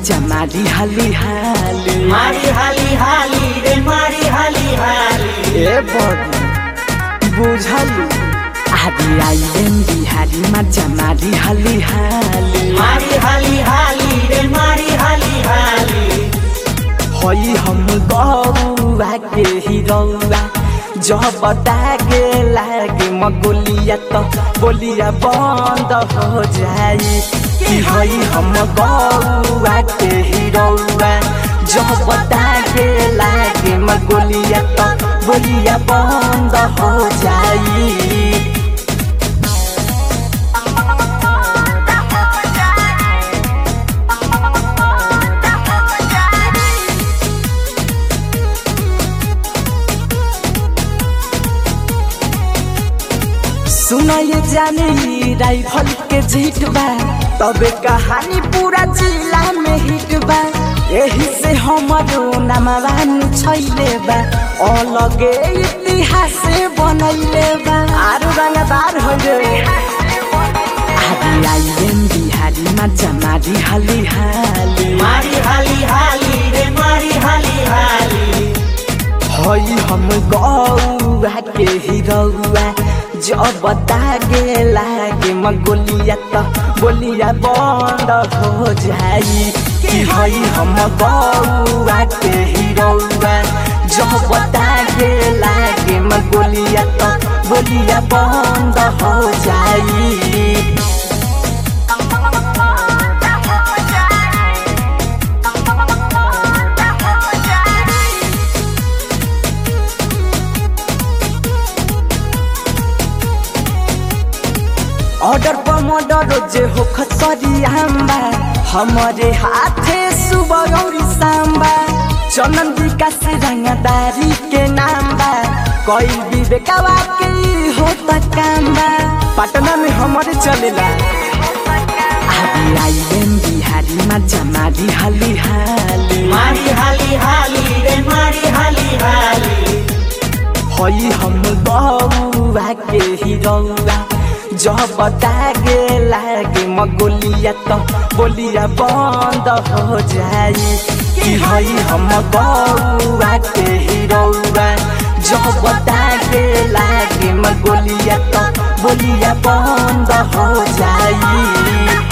मजा मारी हाली हाली मारी हाली हाली रे मारी हाली हाली ए बड़ी बुझलू आदि आइलेन बिहारी मजा मारी हाली हाली मारी हाली हाली रे मारी हाली हाली हई हम गौआ के हिरौआ जब दागे लागे मगोलिया तो बोलिया बंद हो जाई कि हई हम गौआ के हिरौआ जब दागे लागे मगोलिया तो बोलिया बंद हो जाई सुनाइए जाने ई राइफल के जीत बा तबे कहानी पूरा जिला में हिट बा एही से हमरो नामवान छैले बा अलगे इतिहास बनैले बा आरु रंगदार हो रे आदि आइलेन बिहारी मजा मारी हाली हाली मारी हाली हाली रे मारी हाली हाली हई हम गौआ के हिरौआ जब दागे लागे मगोलिया त बोलिया बंद हो जाई कि हई हम गौआ के हिरौआ जब दागे लागे मगोलिया त बोलिया बंद हो जाई ऑर्डर पर मर्डर जे हो खसरी आम्बा हमारे हाथे सुबह और सांबा चनन विकास रंगदारी के नाम बा कोई भी बेकावा के ई होता काम बा पटना में हमारे चलेला आदि आइलेन बिहारी मजा मारी हाली हाली मारी हाली हाली रे मारी हाली हाली हई हम बउआ के हिरौआ जब दागे लागे मगोलिया त बोलिया बंद हो जाई कि हई हम बउआ के हिरौआ जब दागे लागे मगोलिया त बोलिया बंद हो जाई